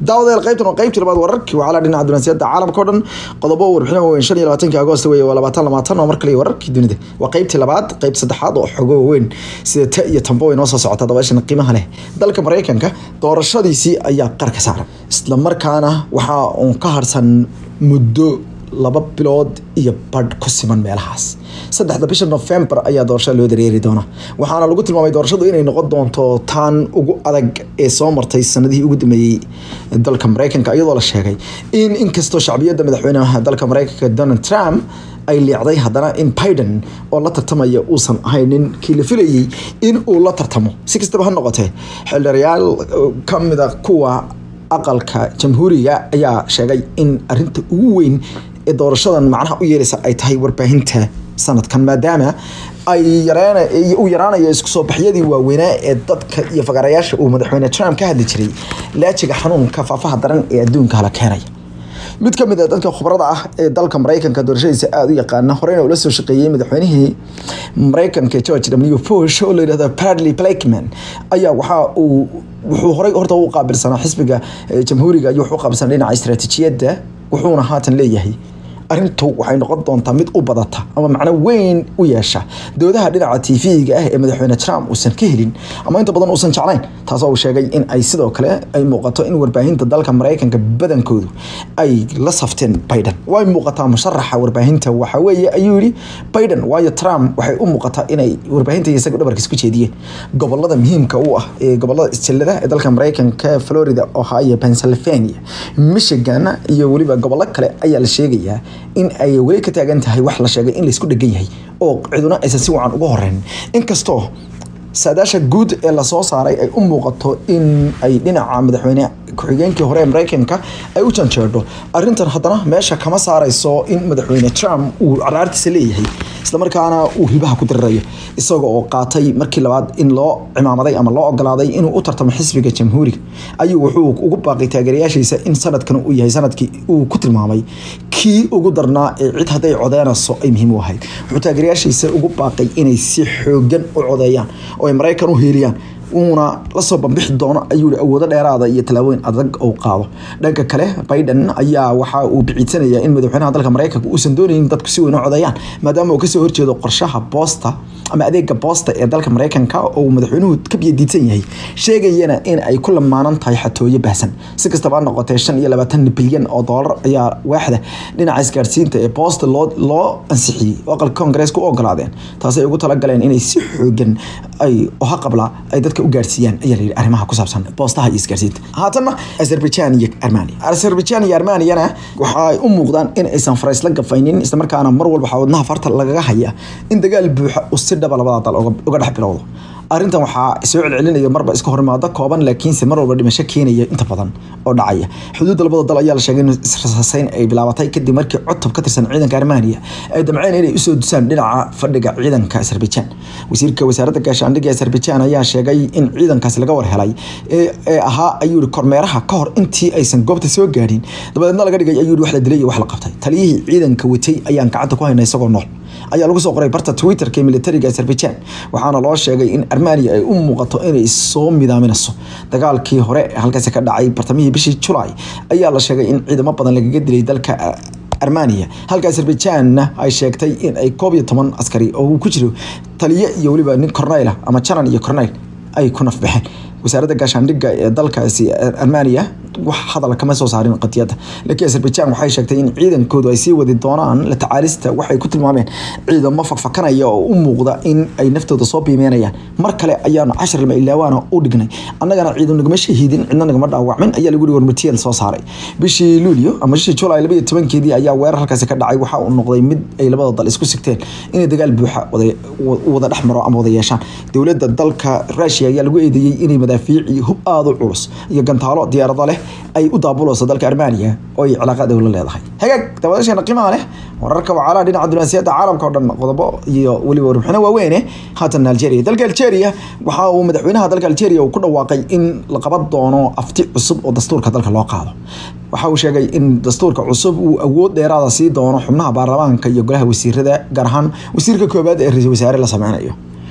daawadeel qaybtan waa qaybtii labaad wararkii waxaa la dhinaca dunaasiyada caalamka o dhan qodobo warbixin waaweyn shan iyo labaatanki agoost weeye waa labaatan labaatan oo mar kale wararkii dunida waa qaybtii labaad qayb saddexaad oo xogo waaweyn sida ta iyo tambo way noo soo socota dabaashan qiimaha leh dalka maraykanka doorashadiisii ayaa qarka saaran isla markaana waxaa uun ka harsan muddo laba bilood iyo badh ku siman meelahaas saddexda bisha november ayaa doorashada loo dareeri doona waxaana lagu tilmaamay doorashadu inay noqon doonto taan ugu adag ee soo martay sanadihii ugu dambeeyey dalka maraykanka iyadoo la sheegay in inkastoo shacbiyadda madaxweynaha dalka maraykanka donald trump ay leecday haddana in biden oo la tartamaya uusan ahaynin kii la filayey in uu la tartamo si kastaba ha noqotee xildhirayaal ka mida kuwa aqalka jamhuuriga ayaa sheegay in arinta ugu weyn ee doorashadan macnaha u yeelaysa ay tahay warbaahinta sanadkan maadaama ay yareen uu yaraanayo isku soo baxyadii waaweynaa ee dadka iyo fagarayaasha uu madaxweyne trump ka hadli jiray laajiga xanuunka faafaha daran ee adduunka hala keenaya mid ka mid a dadka khubrada ah ee dalka maraykanka doorashadiisa aada u yaqaana horeyna ula soo shaqeeyey madaxweynihii maraykanka george w bush oo la yidhahdo bradley blakeman ayaa waxa uu wuxuu horey horta u qaabilsanaa xisbiga jamhuuriga iyo wuxuu qaabilsanaa dhinaca istaraatiijiyadda wuxuuna haatan leeyahay arrintu waxay noqon doontaa mid u badata ama macno weyn u yeesha doodaha dhinaca tv-ga ah ee madaxweyne trump uusan ka helin ama inta badan uusan jeclayn taasoo uu sheegay in ay sidoo kale ay muuqato in warbaahinta dalka maraykanka badankoodu ay la safteen biden way muuqataa musharaxa warbaahinta waxa weeye ayuu yihi biden waayo trump waxay u muuqataa inay warbaahinta isaga dhabarkiis ku jeediyeen gobolada muhiimka u ah ee gobolada isjillada ee dalka maraykanka florida ohio pennsylvania michigan iyo weliba gobollo kale ayaa la sheegayaa in ay weli ka taagan tahay wax la sheegay in laysku dhegan yahay oo ciduna aysan si wacan uga horeyn inkastoo saadaasha guud ee lasoo saaray ay u muuqato in ay dhinaca madaxweyne ku-xigeenkii hore ee maraykanka ay u janjeedho arrintan haddana meesha kama saarayso in madaxweyne trump uu caraartiisa leeyahay islamarkaana uu hilbaha ku dirirayo isaga oo qaatay markii labaad in loo cimaamaday ama loo ogolaaday inuu u tartamo xisbiga jamhuuriga ayuu wuxuu ugu baaqay taageerayaashiisa in sanadkan uu yahay sanadkii uu ku tilmaamay kii ugu darnaa ee cid hadday codeynayso ay muhiim u ahayd wuxuu taageerayaashiisa ugu baaqay inay si xoogan u codeeyaan oo ay maraykan u heeliyaan uuna lasoo bambixi doono ayuu i awoodo dheeraada iyo tallaabooyin adag uu qaado dhanka kale biden ayaa waxa uu biciidsanaya in madaxweynaha dalka maraykanka uusan doonaynin dadku si weyn u codeeyaan maadaama uu kasoo horjeedo qorshaha boosta ama adeega boosta ee dalka maraykanka oo madaxweynuhu ka biyadiidsan yahay sheegayana in ay ku lamaanan tahay xatooyo baahsan si kastaba ha noqotee shan iyo labaatan bilyan oo doolar ayaa waaxda dhinaca isgaarsiinta ee boosta loo loo ansixiyey oo aqalka koongareeska u ogolaadeen taasay ugu talagaleen inay si xoogan ay oha qabla ay dadka u gaarsiiyaan ayaa layidhi arrimaha ku saabsan boostaha iyo isgaarsiinta haatanna azerbaijan iyo armania azerbaijan iyo armaniyana waxay u muuqdaan in aysan faraysla gafaynin islamarkaana mar walba waxaa wadnaha farta lagaga haya in dagaal buuxa uu si dhaba labada dal uga dhex bilowdo arrintan waxaa soo celcelinaya marba iska horimaado kooban laakiinse mar walba dhimasho keenaya inta badan oo dhacaya xuduudda labada dal ayaa la sheegay in israsayn ay bilaabatay kadib markii cutub ka tirsan ciidanka armania ay damceen inay usoo dusaan dhinaca fadhiga ciidanka azerbaijan wasiirka wasaaradda gaashaandhigga azerbaijan ayaa sheegay in ciidankaasi laga war helay ee ahaa ayuu yihi kormeeraha ka hor intii aysan goobta soo gaadhin dabadeedna laga dhigay ayuu yihi wax la dilay iyo wax la qabtay taliyihii ciidanka watay ayaan gacanta ku haynay isagoo nool ayaa lagu soo qoray barta twitterka ee militariga azerbaijan waxaana loo sheegay in armania ay u muuqato inay soo midaaminayso dagaalkii hore halkaasi ka dhacay bartamihii bishii julay ayaa la sheegay in ciidamo badan lagaga dilay dalka armania halka azerbaijanna ay sheegtay in ay koob iyo toban askari oo uu ku jiro taliye iyo weliba nin corneyl ah ama janan iyo corneyl ay ku nafbaxeen wasaaradda gaashaandhigga ee dalkaasi armania wax hadal kama soo saarin qadiyadda laakiin azerbaijan waxay sheegtay in ciidankoodu ay sii wadi doonaan la tacaalista waxay ku tilmaameen ciidamo fakfakanaya oo u muuqda in ay naftooda soo biimeynayaan mar kale ayaanu cashar lama ilaawaana u dhignay annagana ciidan nagama shahiidin cidna nagama dhaawacmin ayaa lagu yihi warmatiyada soo saaray bishii luulyo ama bishii julay laba iyo tobankeedii ayaa weerar halkaasi ka dhacay waxa uu noqday mid ay labada dal isku sigteen inay dagaal buuxa wada dhex maro ama wada yeeshaan dowladda dalka rusia ayaa lagu eedeeyey inay madaafiic iyo hub aada u culus iyo gantaalo diyaarado leh ay u daabuleyso dalka armania oo ay cilaaqaad la leedahay hagaag dabadeesheena qiimaha leh wararka wacaalaha dhinaca dunaasiyadda caalamka oo dhan qodobo iyo weliba warbixino waaweyne haatan algeria dalka algeria waxa uu madaxweynaha dalka algeria uu ku dhawaaqay in la qaban doono afti cusub oo dastuurka dalka loo qaado waxa uu sheegay in dastuurka cusub uu awood dheeraada sii doono xubnaha baarlamaanka iyo golaha wasiirada gaar ahaan wasiirka koobaad ee ra-iisul wasaare la sameynayo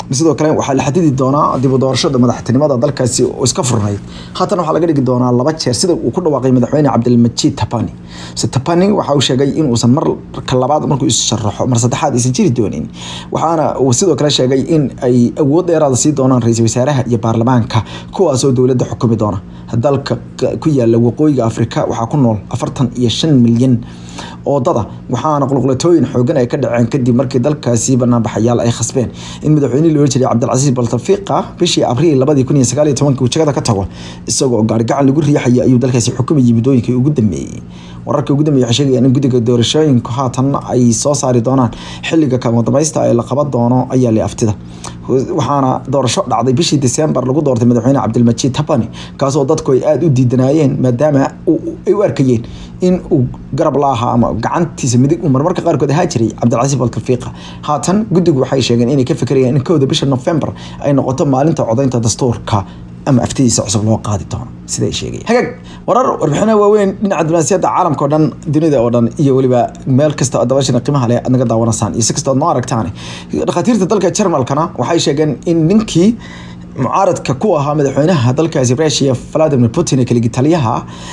sidoo kale waxaa la xadidi doonaa dib u doorashada madaxtinimada dalkaasi oo iska furnayd haatan waxaa laga dhigi doonaa laba jeer sida uu ku dhawaaqay madaxweyne cabdilmajiid tapani se tapani waxa uu sheegay in uusan marka labaad markuu is sharaxo mar saddexaad aysan jiri doonin waxaana uu sidoo kale sheegay in ay awood dheeraada sii doonaan ra-iisul wasaaraha iyo baarlamaanka kuwaasoo dowladda xukumi doona dalka ku yaala waqooyiga afrika waxaa ku nool afartan iyo shan milyan oo dada waxaana qulqulatooyin xoogan ay ka dhaceen kadib markii dalkaasi banaanbaxayaal ay khasbeen in madaxweyne loola jiray cabdilcasiis baltafiqa bishii abriil labadii kun iyo sagaal iyo tobanka uu jagada ka tago isagoo gaarigacan lagu riixaya ayuu dalkaasi xukumayay muddooyinkii ugu dambeeyey wararka ugu dambeeyay waxay sheegayaan in guddiga doorashooyinku haatan ay soo saari doonaan xilliga kama dambaysta ee la qaban doono ayaa li aftida waxaana doorasho dhacday bishii December lagu doortay madaxweyne Cabdilmajiid Tabani kaasoo dadku ay aad u diidanaayeen maadaama ay u arkayeen in uu garab laaha ama gacantiisa midig uu marmarka qaarkood ahaa jiray Cabdilcasiis Baltafiqa haatan guddigu waxay sheegeen inay ka fikirayaan in kowda bisha November ay noqoto maalinta codaynta dastuurka ama aftidiisa cusub loo qaadi doono sida ay sheegayaan hagaag warar warbixinaha waaweyn dhinaca diblomaasiyadda caalamka oo dhan dunida oo dhan iyo weliba meel kasta oo dabashana qiimaha leh aad naga daawanaysaan iyo si kasta ood noo aragtaan dhakhaatiirta dalka jarmalkana waxay sheegeen in ninkii mucaaradka ku ahaa madaxweynaha dalkaasi Russia Vladimir Putin ee kaligi taliyaha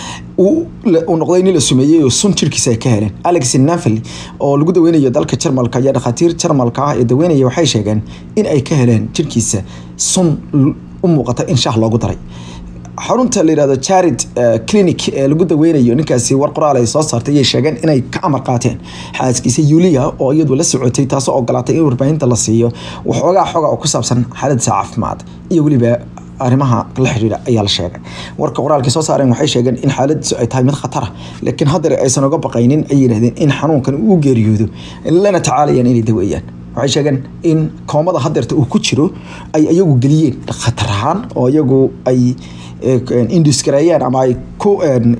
uu noqday nin la sumeeyey oo sun jirkiisa ay ka heleen Alex Nafali oo lagu daweynayo dalka Jarmalka ayaa dhakhaatiir Jarmalka ah ee daweynaya waxay sheegeen in ay ka heleen jirkiisa sun u muuqata in shaah loogu daray xarunta la yirahdo Charid Clinic ee lagu daweynayo ninkaasi war qoraal ay soo saartay ay sheegeen inay ka amar qaateen xaaskiisa Yulia oo iyadu la socotay taasoo ogolaatay in warbaahinta la siiyo waxoogaa xoga oo ku saabsan xaaladda caafimaad iyo weliba arrimaha la xiriira ayaa la sheegay warka qoraalkii soo saareen waxay sheegeen in xaaladiisu ay tahay mid khatar ah laakiin haddana aysan uga baqaynin ay yidhahdeen in xanuunkan uu geeriyoodo lana tacaalayaan inay daweeyaan waxay sheegeen in koomada hadeerta uu ku jiro ay iyagu geliyeen khatar ahaan oo iyagu ay indisgareeyeen ama ay ku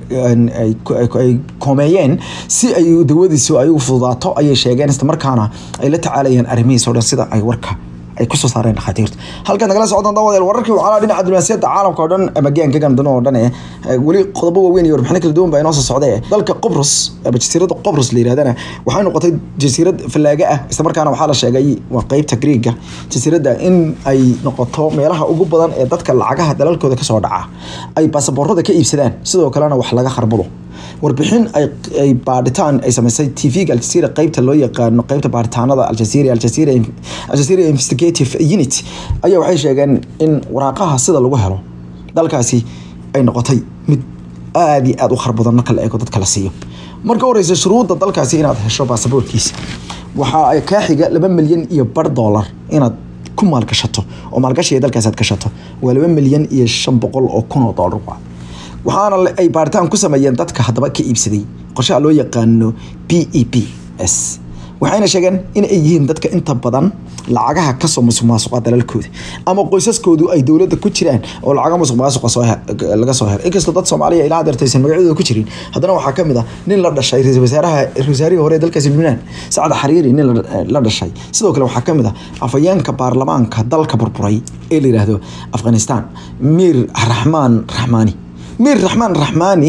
ay koomeeyeen si ay dawadiisu ay u fududaato ayay sheegeen isla markaana ay la tacaalayeen arrimihiisa o dhan sida ay warka ay kusoo saareen dhakhaatiirta halkan nagala socdaan dawadeel wararkii waxaa dhinaca diblomaasiyadda caalamka oo dhan ama gaanka gandano oo dhan ee weli qodobo waaweyn iyo warbixino kala duwan baa inoo soo socday dalka qobrus ama jasiiradda qobrus la yirahdana waxay noqotay jasiirad fallaaga ah isla markaana waxaa la sheegay waa qeybta greega jasiiradda in ay noqoto meelaha ugu badan ee dadka lacagaha dalalkooda kasoo dhaca ay baasaboorada ka iibsadaan sidoo kalena wax laga kharbudo warbixin ay baadhitaan ay samaysay tvga aljazeera qeybta loo yaqaano qeybta baadhitaanada aljazeera aljazeera aljazeera investigative unit ayaa waxay sheegeen in waraaqaha sida lagu helo dalkaasi ay noqotay mid aada iyo aada u kharbadan marka la eego dadka la siiyo marka horeysa shuruudda dalkaasi inaad hesho baasaboorkiisa waxa ay kaa xiga laba milyan iyo bar dollar inaad ku maalgashato oo maalgashiga dalkaasi aad gashato waa laba milyan iyo shan boqol oo kun oo dollar waxaana ay baaritaan ku sameeyeen dadka haddaba ka iibsaday qorshaha loo yaqaano b e b s waxayna sheegeen in ay yihiin dadka inta badan lacagaha kasoo musuq maasuqa dalalkooda ama qoysaskoodu ay dowladda ku jiraan oo lacaga musuq maasuqa soo laga soo helay inkastoo dad soomaaliya ilaa hadeerta aysan magacyadooda ku jirin haddana waxaa kamid ah nin la dhashay ra-iisul wasaaraha ra-isul wasaarihii hore ee dalkaasi lubnaan sacad xariiri nin la dhashay sidoo kale waxaa kamid ah afayeenka baarlamaanka dalka burburay ee la yiraahdo afghanistan miir raxmaan raxmaani miir raxmaan raxmaani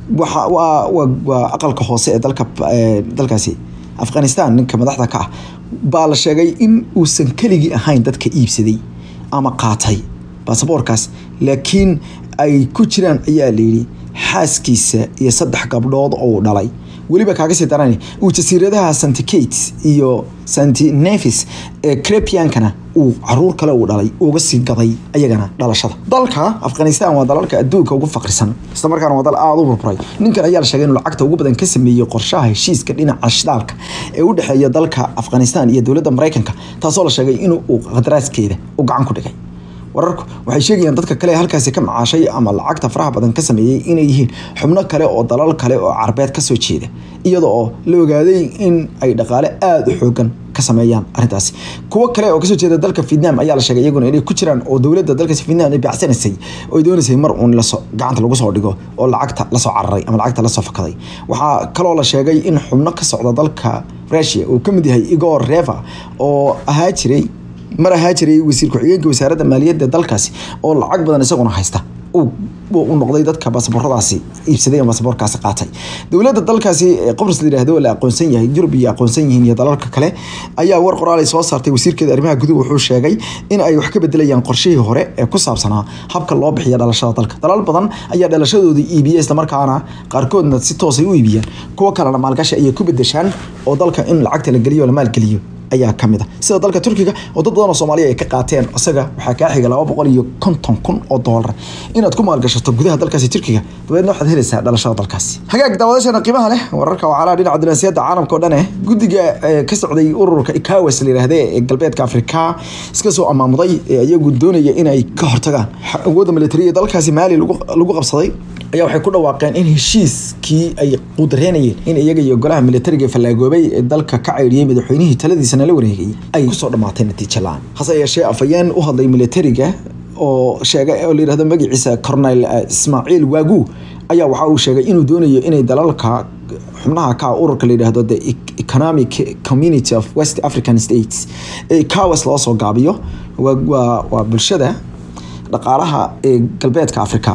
waa aqalka hoose ee dalka dalkaasi afghanistan ninka madaxda ka ah baa la sheegay in uusan keligii ahayn dadka iibsaday ama qaatay baasaboorkaas laakiin ay ku jiraan ayaa layidhi xaaskiisa iyo saddex gabdhood oo uu dhalay weliba kaaga sii daran uu jasiiradaha santi kate iyo santi nevis ee crepiankana uu caruur kale uu dhalay uga sii gaday ayagana dhalashada dalka afghanistan waa dalalka adduunka ugu faqrisan isla markaana waa dal aada u burburay ninkan ayaa la sheegay inuu lacagta ugu badan ka sameeyey qorshaha heshiiska dhinaca shidaalka ee u dhexeeya dalka afghanistan iyo dowladda maraykanka taasoo la sheegay inuu qadaraaskeeda u gacan ku dhigay wararku waxay sheegayaan dadka kale halkaasi ka macaashay ama lacagta faraha badan ka sameeyey inay yihiin xubno kale oo dalal kale oo carbeed kasoo jeeda iyada oo la ogaaday in ay dhaqaale aada u xoogan ka sameeyaan arrintaasi kuwo kale oo kasoo jeeda dalka vietnam ayaa la sheegay iyaguna inay ku jiraan oo dowladda dalkaasi vietnam ay bacsanaysay oo ay doonaysay mar uun lasoo gacanta lagu soo dhigo oo lacagta lasoo cararay ama lacagta lasoo fakaday waxaa kaloo la sheegay in xubno ka socda dalka russia uu ka mid yahay igor reva oo ahaa jiray mar ahaa jiray wasiir ku-xigeenka wasaaradda maaliyadda dalkaasi oo lacag badan isaguna haysta u noqday dadka baasabooradaasi iibsaday ama baasaboorkaasi qaatay dowladda dalkaasi qobris la yidhaahdo la aqoonsan yahay yurub iyo aqoonsan yihiin iyo dalalka kale ayaa war qoraal ay soo saartay wasiirkeeda arrimaha guduhu wuxuu sheegay in ay wax ka bedelayaan qorshihii hore ee ku saabsanaa habka loo bixiya dhalashada dalka dalal badan ayaa dhalashadooda iibiya islamarkaana qaarkoodna si toosay u iibiyaan kuwo kalena maalgashi ayay ku bedeshaan oo dalka in lacagta la geliyo o la maalgeliyo ayaa kamid a sida dalka turkiga oo dad badan oo soomaaliya ay ka qaateen isaga waxaa kaa xiga laba boqol iyo konton kun oo doolar inaad ku maalgashato gudaha dalkaasi turkiga dabeedna waxaad helaysaa dhalashada dalkaasi hagaag daawadasheena qiimaha leh wararka wacalaha dhinaca dunaasiyadda caalamka oo dhan eh guddiga ka socday ururka ikawas la yidhaahde ee galbeedka afrika iska soo amaamuday ee iyagu doonaya inay ka hortagaan awoodda militariya dalkaasi maali lagu qabsaday ayaa waxay ku dhawaaqeen in heshiiskii ay quudareynayeen in iyaga iyo golaha militariga fallaagoobay ee dalka ka caydhiyey madaxweynihii taladiisana la wareegay ay kusoo dhammaatay natiijo la-aan hase yeeshee afayeen u hadlay militariga oo sheegay oo la yidhahdo magaciisa cornel ismaaciil waagu ayaa waxa uu sheegay inuu doonayo inay dalalka xubnaha ka ururka la yidhaahdo the economic community of west african states ee kawas loo soo gaabiyo waa bulshada dhaqaalaha ee galbeedka africa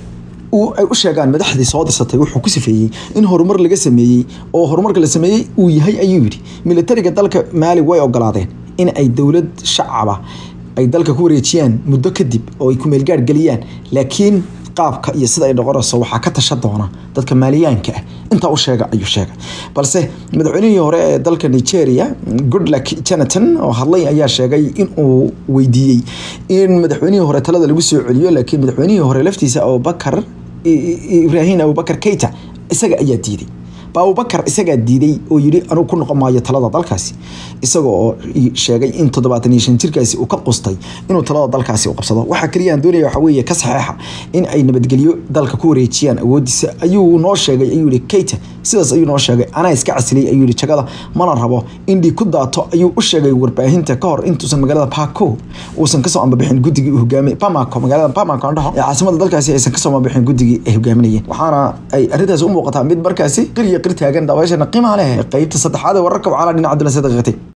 ay u sheegaan madaxdii soo dirsatay wuxuu ku sifeeyey in horumar laga sameeyey oo horumarka la sameeyey uu yahay ayuu yidhi militariga dalka maali way ogolaadeen in ay dowlad shacaba ay dalka ku wareejiyaan muddo kadib oo ay ku meelgaar geliyaan laakiin qaabka iyo sida ay noqonayso waxaa ka tasha doona dadka maaliyaanka ah intaa u sheega ayuu sheegay balse madaxweynihii hore ee dalka nigeria goodluck jonathan oo hadlay ayaa sheegay in uu weydiiyey in madaxweynihii hore talada lagu soo celiyo laakiin madaxweynihii hore laftiisa abubakar ibrahim abubakar keita isaga ayaa diiday abubakar isagaa diiday oo yidhi anugu ku noqon maayo talada dalkaasi isaga oo sheegay in toddobaatan iyo shan jirkaasi uu ka qustay inuu talada dalkaasi u qabsado waxaa kaliya aan doonaya waxa weeye ka saxeexa in ay nabadgelyo dalka ku wareejiyaan awoodiisa ayuu noo sheegay ayuu yihi keita sidaas ayuu noo sheegay anaa iska casiliyay ayuu yihi jagada mana rabo in dhiig ku daato ayuu u sheegay warbaahinta ka hor intuusan magaalada Paco uusan kasoo ambabixin guddigii uu hogaamiyay Bamako magaalada Bamako aan dhaho ee caasimada dalkaasi aysan kasoo ambabixin guddigii ay hogaaminayeen waxaana ay arrintaas u muuqataa mid markaasi qiriya qir taagan daawashana qiimaha leh qaybta saddexaad ee wararka wacala dhinaca dunaasiyada qeybtay